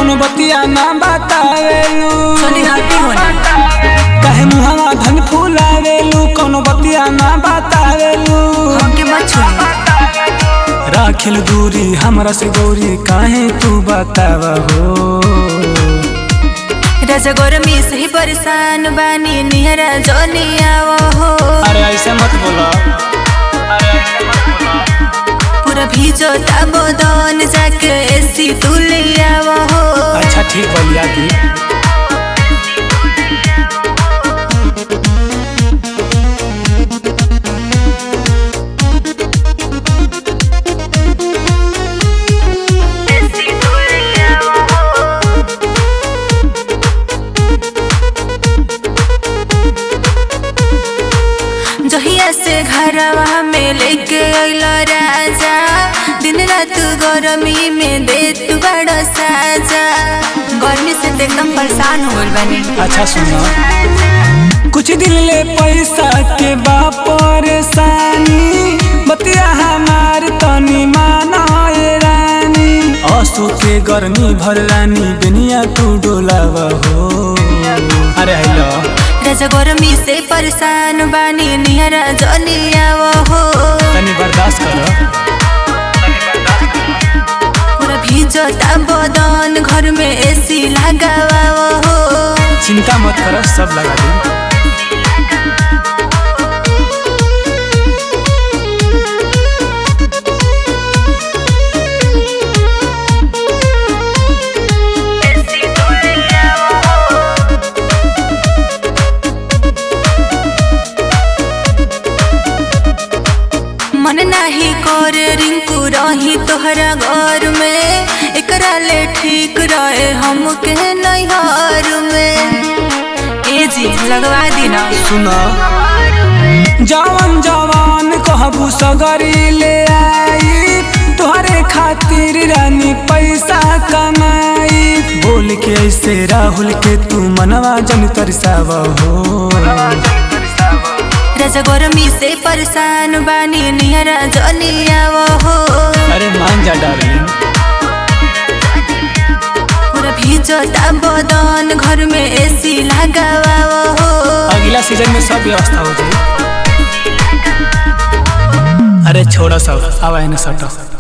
कोनो बतिया ना बतावेलू चली हटी होने काहे मुहावा धन फुलावेलू कोनो बतिया ना बतावेलू हमके मत छोड़ी राखिल दूरी हमरा से गौरी काहे तू बतावा हो राजा गरमी से ही परेशान बानी निहरा जनी आवो हो अरे ऐसे मत बोला पूरा भीजो ताबो दोन जाके एसी तू ले आवो हो अच्छा ठीक बलिया दी जहिया से घरवा में लेके अइलो राजा दिन रात गरमी में दे तू बड़ा साजा गर्मी से तो एकदम परेशान हो गइल बानी अच्छा सुनो कुछ दिन ले पैसा के बा परेशानी बतिया हमार तनी माना ए रानी असो के गर्मी भर रानी दुनिया तू डोलावा हो अरे हेलो राजा गरमी से परेशान बानी निहरा जनी आवो हो तनी बर्दाश्त करो पूरा भीजो बदन घर में एसी लगावा हो चिंता मत करो सब लगा दूँ मन नाही कर रिंकू रही तोहरा घर में एकरा ले ठीक रहे हमके नैहर में ए जी लगवा दी ना सुना जवान जवान कहबू सगरी ले आई तोहरे खातिर रानी पैसा कमाई बोल के ऐसे राहुल के तू मनवा जन तरसावा हो राजा गरमी से परेशान बानी निहरा जनी आवो हो अरे मान जा डार्लिंग पूरा भीजो बदन घर में एसी लगावा हो अगला सीजन में सब व्यवस्था हो जाए अरे छोड़ो सब आवा है ना सटो